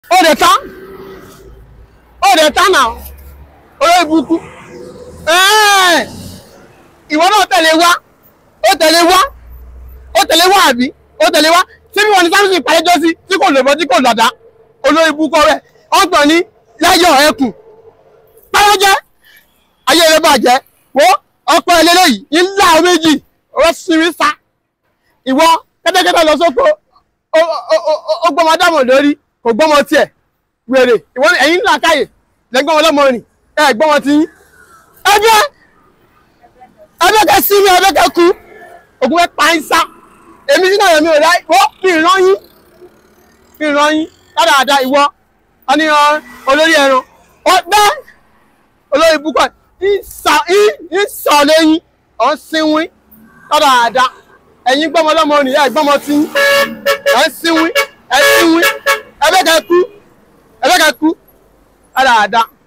ó dẹ̀ tán ó dẹ̀ tán náà olórí burúkú Ẹ́ẹ̀, ìwọ náà tẹ̀lé wá ó tẹ̀lé wá ó tẹ̀lé wá àbí ó tẹ̀lé wá tí bí wọn ní sáfìsì ìpàdéjọ́ sí tí kò lòbọ́ tí kò lọ́dá olórí burúkú rẹ̀ ọgbọ̀n ní láyọ̀ ẹkùn pàrọ̀jẹ́ ayé rẹ̀ bàjẹ́ wo ọkọ̀ ẹlẹ́lẹ́yìí ńlá méjì ó sinmi sá ìwọ kẹ́tẹ́kẹ́tẹ́ lọ sóko ó gbọ́mọ dámọ̀ lórí kò gbọ́mọ tiẹ̀ wèrè ìwọ ẹ̀yin ńlá káyè lẹ́gbọ́n ọlọ́mọ rìn ẹ̀ gbọ́mọ ti yín ẹgbẹ́ ẹgbẹ́ kẹ sí mi ẹgbẹ́ kẹ kú ògùn fẹ́ pa ń sá èmi sínú ọ̀rọ̀ mi ò ráyè wọ́n fi ìran yín fi ìran yín dáadáa ìwọ ọ̀nìyàn olórí ẹran ọgbẹ́ olórí búkọ̀ ìsọ̀ lẹ́yìn ọ̀n sínwín dáadáa ẹ̀yin gbọ́mọ lọ́mọ rìn ẹ̀ gbọ́mọ tí yín ẹ̀ sínwín ẹ̀ sínwín ẹgbẹ́ kẹ kú ẹgbẹ́ kẹ kú dáadáa.